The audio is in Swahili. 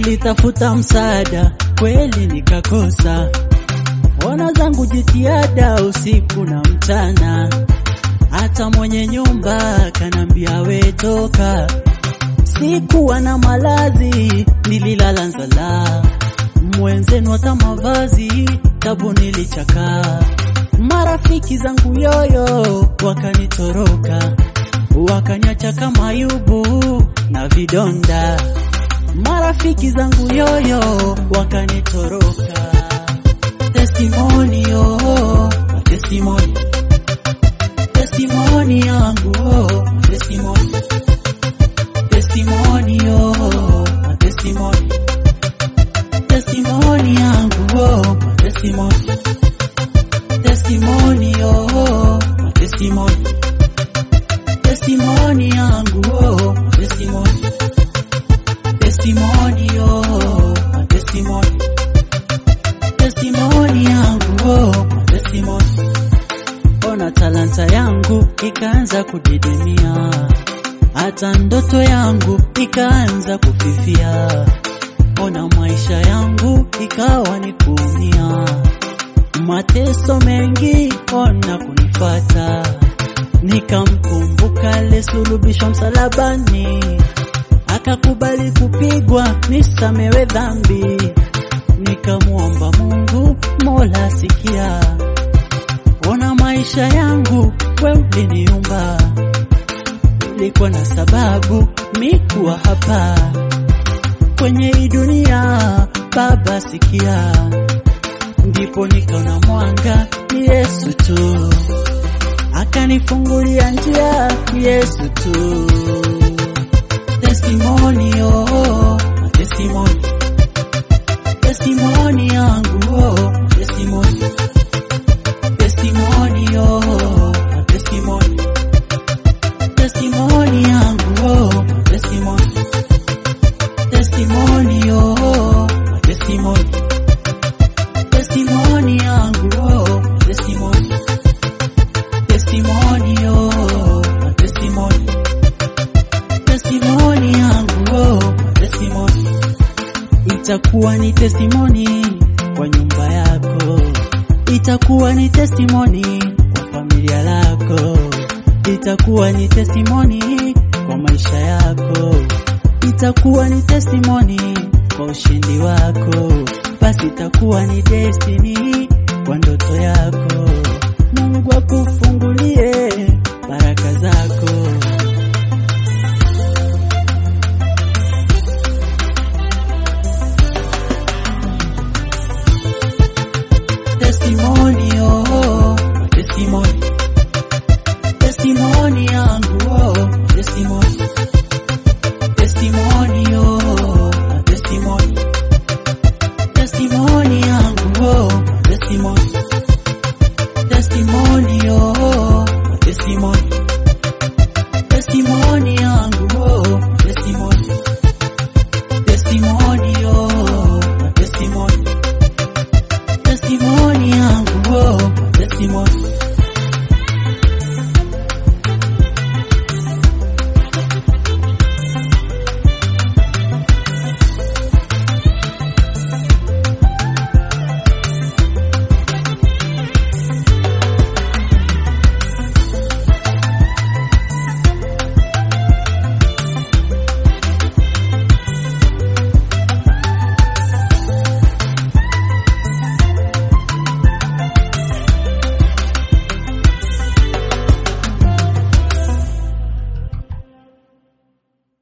nilitafuta msaada kweli nikakosa. Ona zangu jitihada usiku na mchana, hata mwenye nyumba kanambia we toka. Sikuwa na malazi, nililala nzala, mwenzenu hata mavazi tabu nilichakaa. Marafiki zangu yoyo wakanitoroka, wakaniacha kama Ayubu na vidonda. Marafiki zangu yoyo wakanitoroka. Testimony oh, testimony, testimony yangu oh, testimony, testimony oh, testimony, testimony yangu oh, testimony, testimony oh, testimony, testimony yangu oh, testimony, testimony oh, testimony testimony yangu oh, testimony. Ona talanta yangu ikaanza kudidimia, hata ndoto yangu ikaanza kufifia. Ona maisha yangu ikawa ni kuumia, mateso mengi ona kunifata. Nikamkumbuka aliyesulubishwa msalabani, akakubali kupigwa nisamewe dhambi nikamwomba Mungu, Mola sikia, ona maisha yangu, we uliniumba, ulikuwa na sababu mi kuwa hapa kwenye hii dunia, Baba sikia, ndipo nikaona mwanga ni Yesu tu, akanifungulia njia ni Yesu tu. Testimony oh, testimony testimony yangu oh, testimony testimony oh, testimony testimony yangu oh, testimony testimony oh, testimony testimony yangu oh, testimony testimony oh, testimony testimony yangu oh, testimony itakuwa ni testimony kwa nyumba yako, itakuwa ni testimony kwa familia lako, itakuwa ni testimony kwa maisha yako, itakuwa ni testimony kwa ushindi wako, basi itakuwa ni destiny kwa ndoto yako. Mungu akufungulie baraka zako.